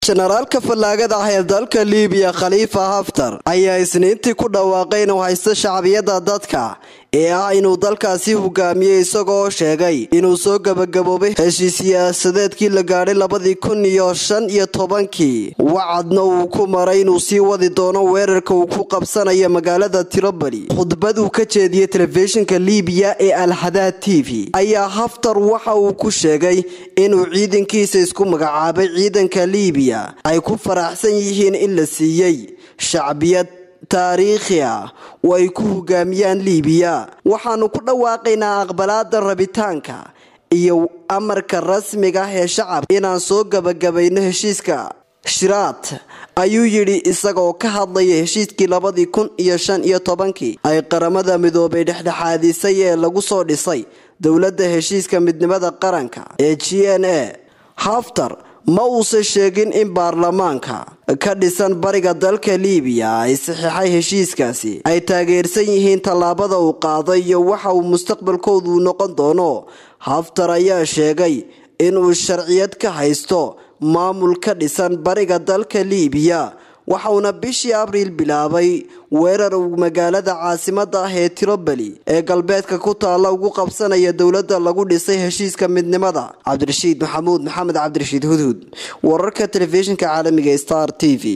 jenaraalka fallaagada ah ee dalka liibiya khaliifa haftar ayaa isniintii ku dhawaaqay inuu haysto shacbiyadda dadka ee ah inuu dalkaasi hogaamiyey isagoo sheegay inuu soo gabagaboobay heshiis siyaasadeedkii la gaadhay labadii kun iyo shan iyo tobankii wacadna uu ku maray inuu sii wadi doono weerarka uu ku qabsanayo magaalada tiroboli khudbad uu ka jeediyey telefishinka liibiya ee alxadaad t v ayaa haftar waxa uu ku sheegay inuu ciidankiisa isku magacaabay ciidanka liibiya ay ku faraxsan yihiin in la siiyey shacbiyad taariikhi ah oo ay ku hogaamiyaan liibiya waxaanu ku dhawaaqaynaa aqbalaada rabitaanka iyo amarka rasmiga ah ee shacabka inaan soo gabagabayno heshiiska shiraad ayuu yidhi isagoo ka hadlaya heshiiskii labadii kun iyo shan iyo tobankii ay qaramada midoobay dhexdhexaadisay ee lagu soo dhisay dowladda heshiiska midnimada qaranka ee g n a haftar ma uusan sheegin in baarlamaanka ka dhisan bariga dalka liibiya ay saxiixay heshiiskaasi ay taageersan yihiin tallaabada uu qaaday iyo waxa uu mustaqbalkoodu noqon doono haftar ayaa sheegay inuu sharciyad ka haysto maamul ka dhisan bariga dalka liibiya waxauna bishii abriil bilaabay weerar uu magaalada caasimada ah ee tiroboli ee galbeedka ku taalla ugu qabsanaya dowladda lagu dhisay heshiiska midnimada cabdirashiid maxamuud maxamed cabdirashiid hudhud wararka telefishinka caalamiga star t v